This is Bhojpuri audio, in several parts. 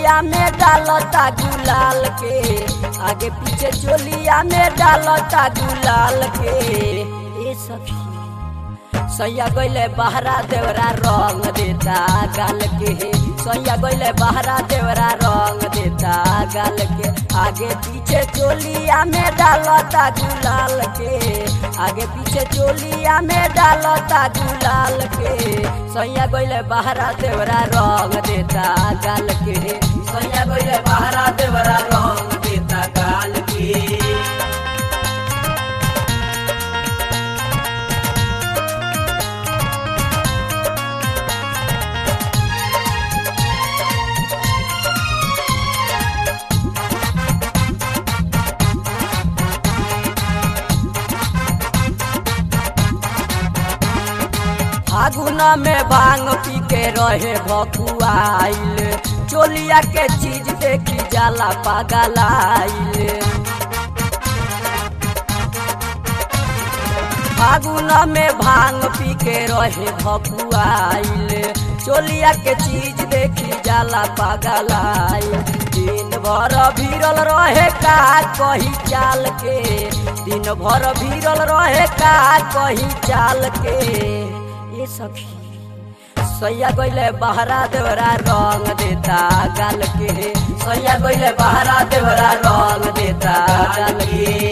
चोलिया में डालता गुलाल के आगे पीछे चोलिया में डालता गुलाल के ए सखी सैया गइले बहरा देवरा रंग देता गाल के सैया गइले बहरा देवरा रंग देता गाल के आगे पीछे चोलिया में डालता गुलाल के आगे पीछे चोलिया में डालता गुलाल के सैया गइले बहरा देवरा रंग देता गाल के सैया गइले बहरा देवरा रंग देता गाल के फागुन में भांग पी के रहे भकुआइल चोलिया के चीज देखी जाला पागलाइल फागुन में भांग पी के रहे भकुआइल चोलिया के चीज देखी जाला पागलाइल दिन भर भीरल रहे का कही चाल के दिन भर भीरल रहे का कही चाल के ये सखी सैया गइले बहरा देवरा रंग देता गाल के सैया गइले बहरा देवरा रंग देता गाल के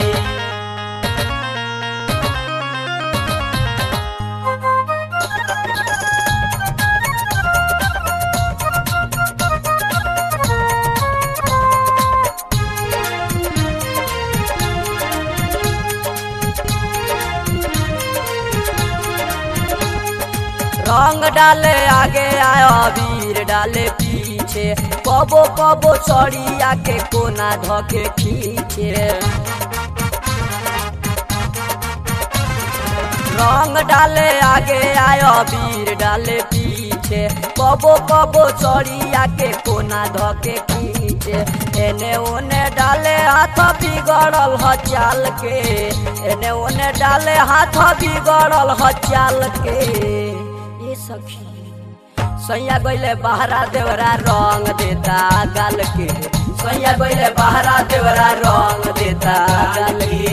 रंग डाले आगे आया वीर डाले पीछे कबो कबो चढ़िया के कोना धके खींचे रंग डाले आगे आया वीर डाले पीछे कबो कबो चढ़िया के कोना धके खींचे एने ओने डाले हाथ बिगड़ल ह चाल के एने ओने डाले हाथ बिगड़ल ह चाल के ये सखी सैया गइले बहरा देवरा रंग देता गाल के सैया गइले बहरा देवरा रंग देता गाल के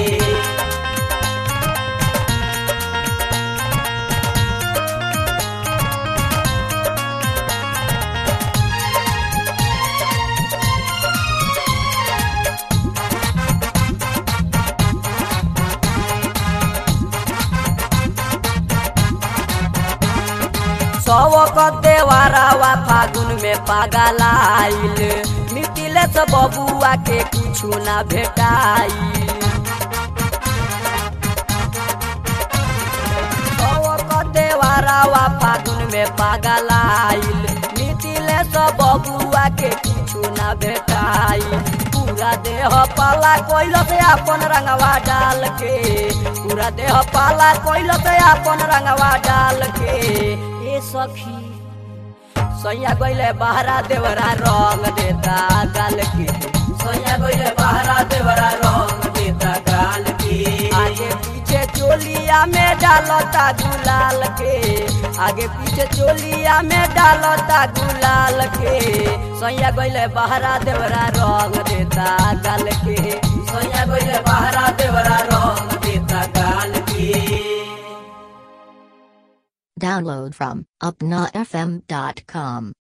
सवक देवारावा फागुन में पागलाइल मिटिले से बबुआ के कुछु ना भेटाइल सवक देवारावा फागुन में पागलाइल मिटिले से बबुआ के कुछु ना भेटाइल पूरा देह पाला कोइल से अपन रंगवा डाल के पूरा देह पाला कोइल से अपन रंगवा डाल के ए सखी सैया गइले बहरा देवरा रंग देता गाल के सैया गइले बहरा देवरा रंग देता गाल के आगे पीछे चोलिया में डालता गुलाल के आगे पीछे चोलिया में डालता गुलाल के सैया गइले बहरा देवरा रंग देता गाल के सैया गइले बहरा देवरा रंग देता गाल के Download from upnafm.com.